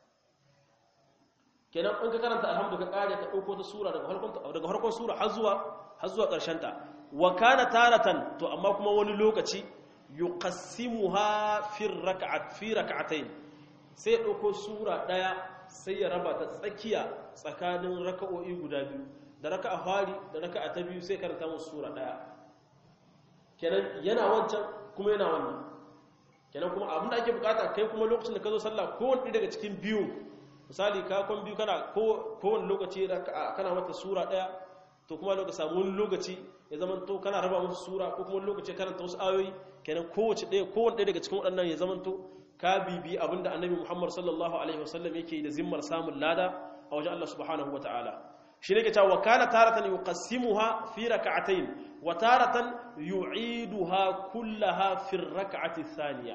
kenan in ka karanta alhamdu ka kare ka dauko ta sura daga farkon daga farkon sura har zuwa har zuwa karshen ta wa kana taratan to amma kuma wani lokaci yuqassimuha fi rak'at fi rak'atayn sai dauko sura daya sai ya raba ta tsakiya tsakanin raka'o'i guda biyu da raka'a fari da raka'a ta biyu sai karanta musu sura daya kenan yana wancan kuma yana wannan kenan kuma abin da ake bukata kai kuma lokacin da ka zo sallah kowanne daga cikin biyu misali ka kwan biyu kana kowane lokaci kana mata sura daya to kuma lokaci samu wani lokaci ya zama to kana raba musu sura ko kuma wani lokaci karanta wasu ayoyi kenan kowace daya kowanne daya daga cikin waɗannan ya zama to ka bibi abinda annabi Muhammad sallallahu alaihi wasallam yake da zimmar samun lada a wajen Allah subhanahu wataala shi ne ke cewa kana taratan yuqassimuha fi rak'atayn wa taratan yu'iduha kullaha fi rak'ati thaniya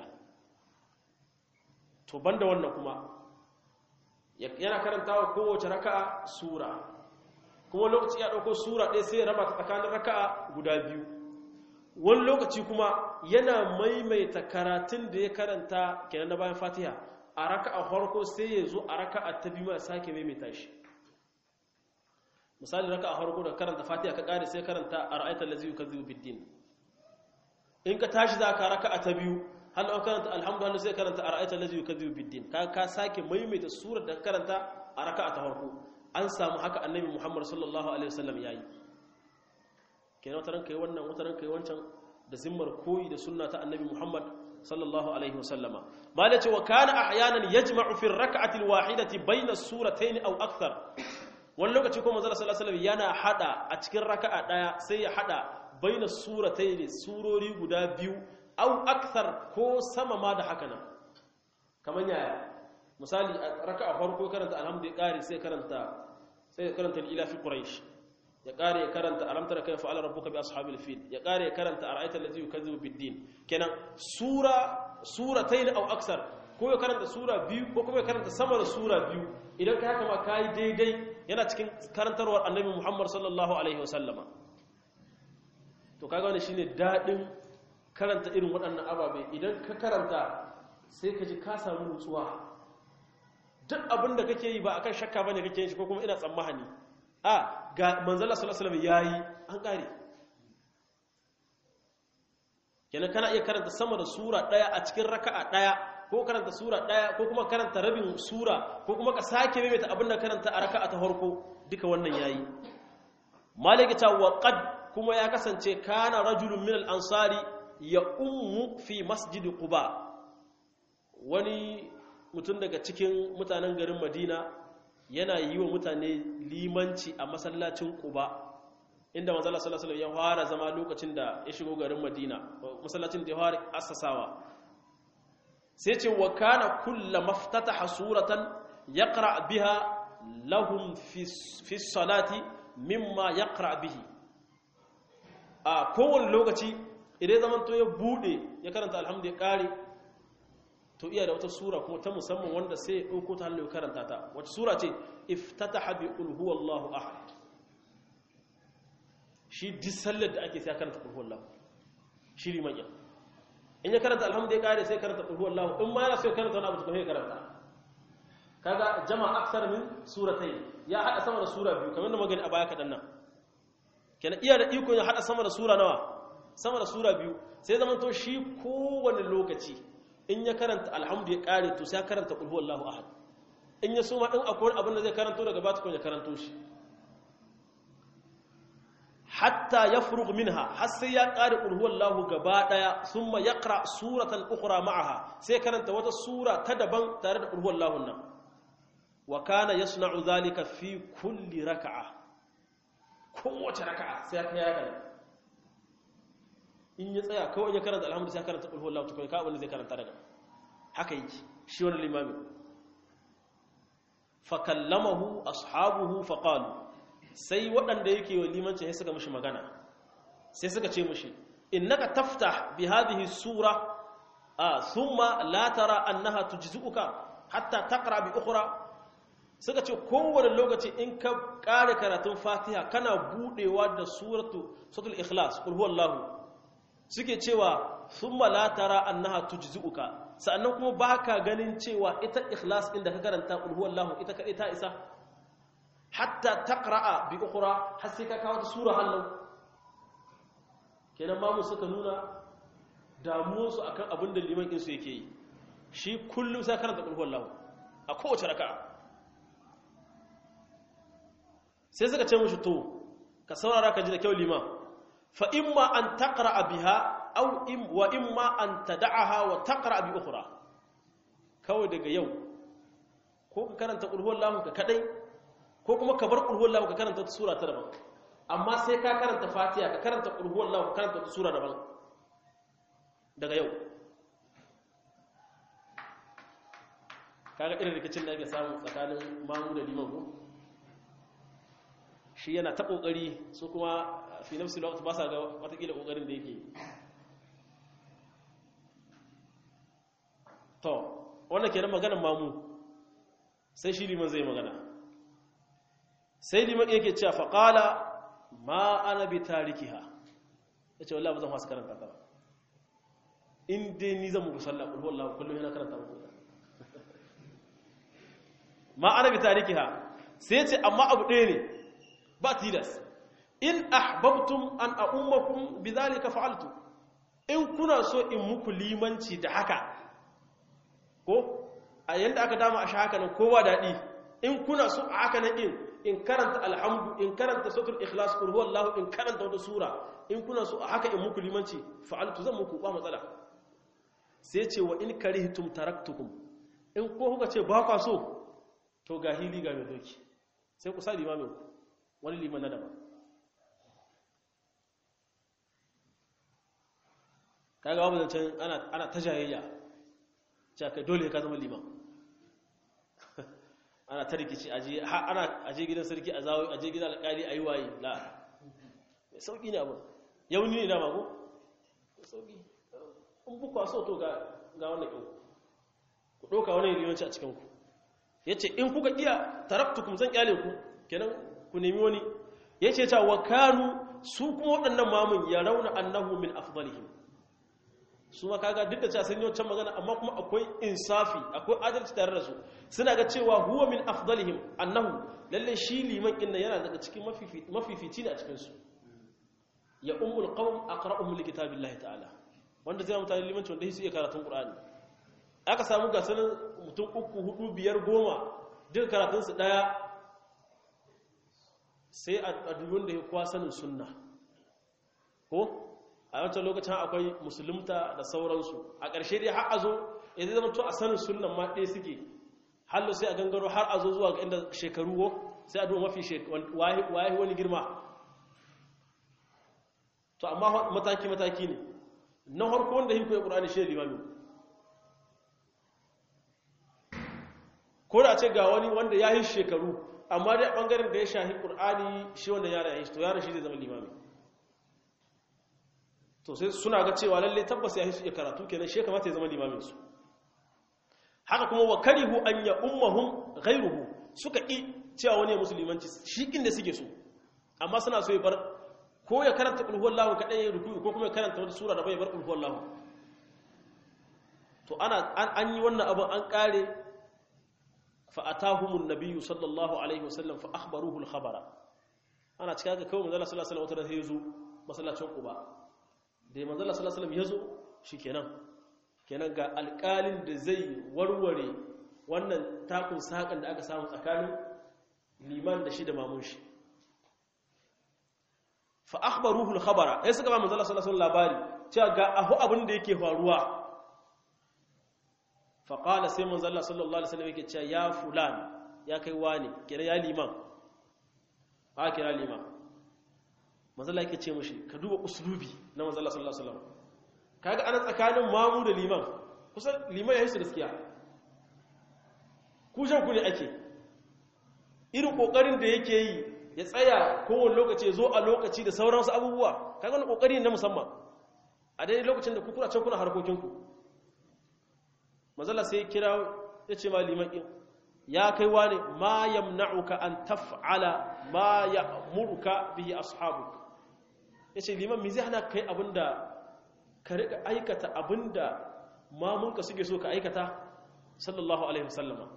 to banda wannan kuma yana karantawa kowace raka'a sura kuma lokaci ya dauko sura ɗaya sai ya raba ta tsakanin raka'a guda biyu wani lokaci kuma yana maimaita karatun da ya karanta kenan na bayan fatiha a raka'a farko sai ya zo a raka'a ta biyu ma sake maimaita shi misali raka a harko da karanta fatiha ka kare sai karanta a ra'aitar lazi yukazzibu biddin in ka tashi za ka raka a ta biyu hal an karanta alhamdulillah sai karanta a ra'aitar lazi yukazzibu biddin ka ka sake maimaita surar da karanta a raka a ta harko an samu haka annabi muhammad sallallahu alaihi wasallam yayi kenan wataran kai wannan wataran kai wancan da zimmar koyi da sunna ta annabi muhammad sallallahu alaihi wasallama malai ce wa kana ahyanan yajma'u fi ar-rak'ati al-wahidati bayna as-suratayn aw akthar wani lokaci kuma manzo sallallahu alaihi yana hada a cikin raka'a daya sai ya hada baina suratayn surori guda biyu au akthar ko sama ma da haka nan kaman yaya misali a raka'a farko karanta alhamdu ya kare sai karanta sai karanta ila fi quraish ya kare ya karanta alam tara kayfa ala rabbuka bi ashabil fil ya kare ya karanta ara'aita allazi yukazzibu bid-din kenan sura suratayn au akthar ko ya karanta sura biyu ko kuma ya karanta sama da sura biyu idan ka haka ma kai daidai yana cikin karantarwar annabi Muhammad sallallahu alaihi wasallama to kaga wannan shine dadin karanta irin waɗannan ababe idan ka karanta sai ka ji ka samu nutsuwa duk abin da kake yi ba akan shakka bane kake yin shi ko kuma ina tsammani a ga manzala sallallahu alaihi wasallam yayi an kare kenan kana iya karanta sama da sura daya a cikin raka'a daya ko karanta sura daya ko kuma karanta rabin sura ko kuma ka sake maimaita abin da karanta a raka'a ta farko duka wannan yayi malaka ta wa qad kuma ya kasance kana rajulun min al-ansari ya ummu fi masjid quba wani mutum daga cikin mutanen garin madina yana yi wa mutane limanci a masallacin quba inda manzala sallallahu alaihi ya fara zama lokacin da ya shigo garin madina masallacin da ya fara assasawa sai ce wa kana kulla maftataha suratan yaqra biha lahum fi salati mimma yaqra bihi a kowane lokaci idan zaman to ya bude ya karanta alhamdu ya kare to iya da wata sura kuma ta musamman wanda sai ya dauko ta hannu ya karanta ta wata sura ce iftataha bi qul huwallahu ahad shi duk sallar da ake sai karanta qul huwallahu shi liman ya in ya karanta alhamdu ya kare sai karanta qul huwallahu in ma yana so karanta wani abu to sai karanta kaga jama'a aksar min suratai ya hada sama da sura biyu kamar da magani a baya kadan nan kenan iya da iko ya hada sama da sura nawa sama da sura biyu sai zaman to shi kowane lokaci in ya karanta alhamdu ya kare to sai karanta qul huwallahu ahad in ya soma din akwai abin da zai karanto daga bata ko ya karanto shi hatta yafrugh minha har sai ya ƙare qul huwallahu gaba daya thumma yaqra suratan ukhra ma'aha sai karanta wata sura ta daban tare da qul huwallahu nan wa kana yasna'u dhalika fi kulli rak'a kowace raka'a sai ka ya gani in ya tsaya kawai ya karanta alhamdu sai karanta qul huwallahu tukun ka wanda zai karanta daga haka yake shi wannan limami fa kallamahu ashabuhu fa qalu sai waɗanda yake wa limanci sai suka mishi magana sai suka ce mishi innaka taftah bi hadhihi sura a thumma la tara annaha tujzi'uka hatta taqra bi ukhra suka ce kowane lokaci in ka ƙare karatun fatiha kana budewa da suratu suratul ikhlas qul huwallahu suke cewa thumma la tara annaha tujzi'uka sannan kuma baka ganin cewa ita ikhlas din da ka karanta qul huwallahu ita kadai ta isa hatta taqra'a bi ukhra har sai ka kawo ta sura hallau kenan mamu suka nuna damuwarsu akan abin da liman ɗinsu yake yi shi kullum sai karanta qul huwallahu a kowace raka'a sai suka ce mushi to ka saurara ka ji da kyau liman fa imma an taqra biha aw im wa imma an tad'aha wa taqra bi ukhra kawai daga yau ko ka karanta qul huwallahu ka kadai ko kuma ka bar qul huwallahu ka karanta wata sura ta daban amma sai ka karanta fatiha ka karanta qul huwallahu ka karanta wata sura daban daga yau kaga irin rikicin da ake samu tsakanin mamu da liman ko shi yana ta kokari su kuma fi nafsi lokaci ba sa ga watakila kokarin da yake to wannan kenan maganar mamu sai shi liman zai magana sai liman yake cewa faqala ma ana bi tarikiha yace wallahi ba zan fasa karanta ta ba in dai ni zan muku sallah kullu wallahi kullum yana karanta muku ma ana bi tarikiha sai ce amma abu ɗaya ne ba tilas in ahbabtum an a'ummakum bidhalika fa'altu in kuna so in muku limanci da haka ko a yanda aka dama a haka nan kowa dadi in kuna so a haka nan din in karanta alhamdu in karanta suratul ikhlas qul huwallahu in karanta wata sura in kuna so a haka in muku limanci fa'altu zan muku ba matsala sai ce wa in karihtum taraktukum in ko kuka ce ba kwa so to ga hili ga mai doki sai ku sa limamin ku wani liman na daban kaga babu zancen ana ta jayayya cewa kai dole ka zama liman ana ta rikici ana aje gidan sarki a zawo aje gidan alƙali a yi waye la mai sauƙi ne abin yauni ne dama ko mai sauƙi in bukwa so to ga wannan ƙin ku ɗauka wani limanci a cikinku ya ce in kuka iya taraktukum zan ƙyale ku kenan ku nemi wani ya ce ta wa kanu su kuma waɗannan mamun ya rauna annahu min afdalihim su ma kaga duk da cewa sun yi wancan magana amma kuma akwai insafi akwai adalci tare da su suna ga cewa huwa min afdalihim annahu lalle shi liman inna yana daga cikin mafifici ne a cikin su ya ummul qawm aqra'uhum li kitabillahi ta'ala wanda zai mutane limanci wanda su iya karatun qur'ani aka samu ga sanin mutum uku hudu biyar goma duka karatun su daya sai a dubin da ya kuwa sanin sunna ko a wancan lokacin akwai musulunta da sauransu a ƙarshe dai har a zo ya zai zama to a sanin sunnan ma ɗaya suke hallo sai a gangaro har a zo zuwa ga inda shekaru wo sai a duba mafi waye wani girma to amma mataki-mataki ne na harko wanda hiko ya ƙurani shi ne limami ko da ce ga wani wanda ya yi shekaru amma dai a ɓangaren da ya shahi ƙur'ani shi wanda yara ya yi to yara shi zai zama limami to sai suna ga cewa lalle tabbas ya yi karatu kenan shi kamata ya zama limamin su haka kuma wa karihu an ya ummahum ghayruhu suka ki cewa wani ya musulmanci shi kin da suke so amma suna so ya bar ko ya karanta qul huwallahu kadai ya ruku ko kuma ya karanta wata sura da bai bar qul huwallahu to ana an yi wannan abin an kare fa'atahumun nabiyyu sallallahu alaihi wasallam fa akhbaruhu al-khabara ana cika ga kawai manzo sallallahu alaihi wasallam wata yazo masallacin Quba da manzo sallallahu alaihi wasallam yazo shikenan kenan ga alƙalin da zai warware wannan takun sakan da aka samu tsakanin liman da shi da mamun shi fa akhbaruhu al-khabara sai suka ba manzo Allah sallallahu alaihi labari cewa ga ahu abin da yake faruwa fa qala sai manzo Allah sallallahu alaihi wasallam yake cewa ya fulan ya kai wani kira ya liman ba kira liman manzo Allah yake ce mishi ka duba uslubi na manzo Allah sallallahu alaihi wasallam kaga ana tsakanin mamu da liman kusan liman ya yi su gaskiya ku ku ne ake irin kokarin da yake yi ya tsaya kowane lokaci zo a lokaci da sauransu abubuwa kaga wani kokari na musamman a daidai lokacin da kuna can kuna harkokinku mazala sai kira ya ce ma liman ɗin ya kai wani ma yamna'uka an taf'ala ma ya'muruka bihi ashabuk ya ce liman mi zai hana kai abinda ka rika aikata abinda mamunka suke so ka aikata sallallahu alaihi wasallama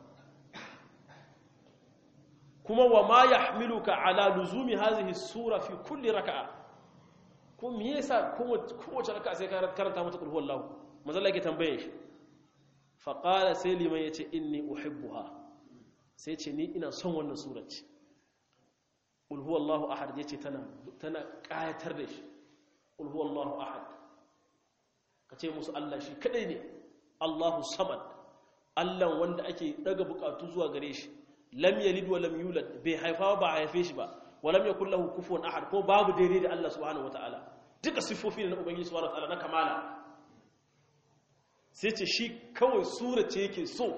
kuma wa ma yahmiluka ala luzumi hadhihi sura fi kulli raka'a ko me yasa kowace raka'a sai ka karanta mata qul huwallahu manzo Allah yake tambaye shi fa qala sai liman yace inni uhibbuha sai ce ni ina son wannan sura ce qul huwallahu ahad yace tana tana kayatar da shi qul huwallahu ahad kace musu Allah shi kadai ne Allahu samad Allah wanda ake daga bukatu zuwa gare shi lam yalid wa lam yulad bai haifa ba a haife shi ba wa lam yakul lahu kufuwan ahad ko babu daidai da Allah subhanahu wataala duka sifofi ne na ubangiji subhanahu wataala na kamala sai ce shi kawai sura ce yake so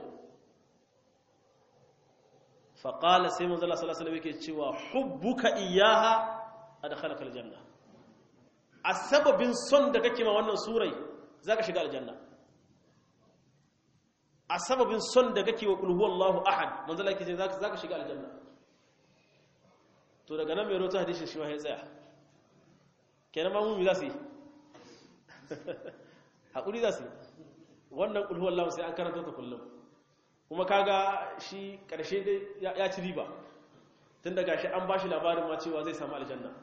fa qala sai manzo Allah sallallahu alaihi wasallam yake cewa hubbuka iyyaha adkhalaka aljanna a sababin son da kake ma wannan surai zaka shiga aljanna a sababin son da kake wa kulhu Allahu ahad manzo Allah yake ce zaka zaka shiga aljanna to daga nan mai rota hadisin shi ma ya tsaya kenan ma mu mi za su yi hakuri za su yi wannan kulhu Allahu sai an karanta ta kullum kuma kaga shi karshe dai ya ci riba tun daga shi an bashi labarin ma cewa zai samu aljanna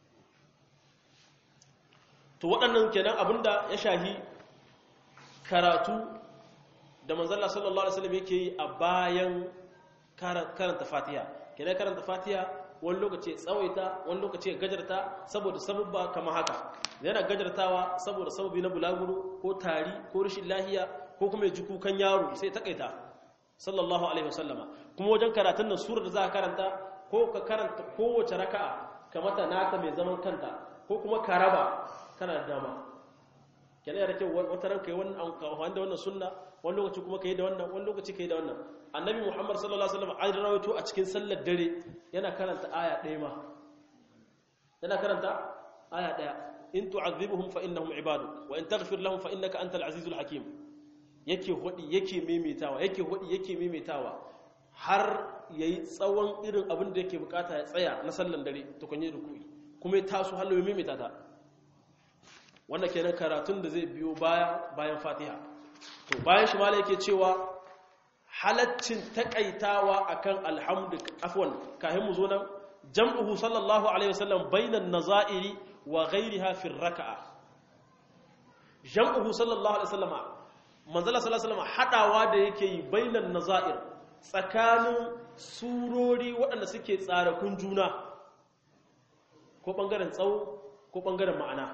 to waɗannan kenan abinda ya shahi karatu da manzalla sallallahu alaihi wasallam yake yi a bayan karanta fatiha kenan karanta fatiha wani lokaci ya tsawaita wani lokaci ya gajarta saboda sababba kamar haka yana gajartawa saboda sababi na bulaguro ko tari ko rashin lahiya ko kuma ya ji kukan yaro sai takaita sallallahu alaihi wasallama kuma wajen karatun nan surar da za ka karanta ko ka karanta kowace raka'a kamata nata mai zaman kanta ko kuma ka raba kana da dama kenan yana da kyau wata ranka yi wannan amfani da wannan sunna wani lokaci kuma ka yi da wannan wani lokaci ka yi da wannan annabi muhammad sallallahu alaihi wasallam an rawaito a cikin sallar dare yana karanta aya ɗaya ma yana karanta aya ɗaya in tu'adhibuhum fa innahum ibaduk wa in taghfir lahum fa innaka antal azizul hakim yake hodi yake maimaitawa yake hodi yake maimaitawa har yayi tsawon irin abin da yake bukata ya tsaya na sallar dare to kun yi ruku'i kuma ya taso hallo ya maimaita ta wannan kenan karatun da zai biyo baya bayan fatiha to bayan shi mala yake cewa halaccin takaitawa akan alhamdu afwan kahin mu zo nan jam'uhu sallallahu alaihi wasallam bainan nazairi wa ghayriha fi raka'a jam'uhu sallallahu alaihi wasallam manzala sallallahu alaihi wasallam hadawa da yake yi bainan nazair tsakanin surori waɗanda suke tsarakun juna ko bangaren tsawo ko bangaren ma'ana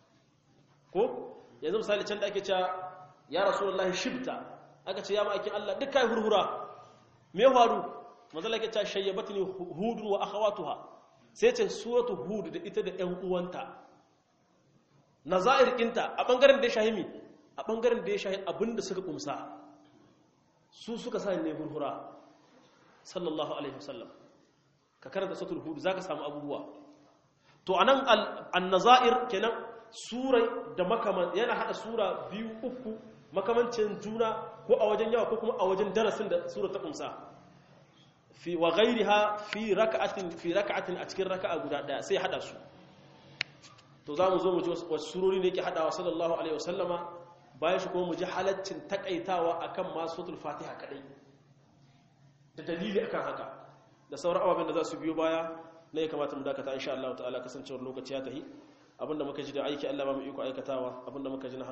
ko yanzu misali can da ake cewa ya rasulullahi shibta aka ce ya ma'aikin Allah duk kai hurhura me faru manzala ke cewa shayyabatni hudun wa akhawatuha sai ce suratu hud da ita da ƴan uwanta nazair kinta a bangaren da ya shahimi a bangaren da ya shahi abinda suka kumsa su suka sa ne hurhura sallallahu alaihi wasallam ka karanta suratul hud zaka samu abubuwa to anan an-nazair kenan surai da makaman yana hada sura biyu uku makamancin juna ko a wajen yawa ko kuma a wajen darasin da sura ta kumsa fi wa ghairiha fi rak'atin fi rak'atin a cikin raka'a guda daya sai hada su to zamu zo mu ji wasu surori ne yake hadawa sallallahu alaihi wasallama bayan shi kuma mu ji halaccin takaitawa akan ma suratul fatiha kadai da dalili akan haka da sauran ababen da za su biyo baya ne ya kamata mu dakata insha Allah ta'ala kasancewar lokaci ya tahi abinda muka ji da aiki Allah ba mu iko aikatawa abinda muka ji na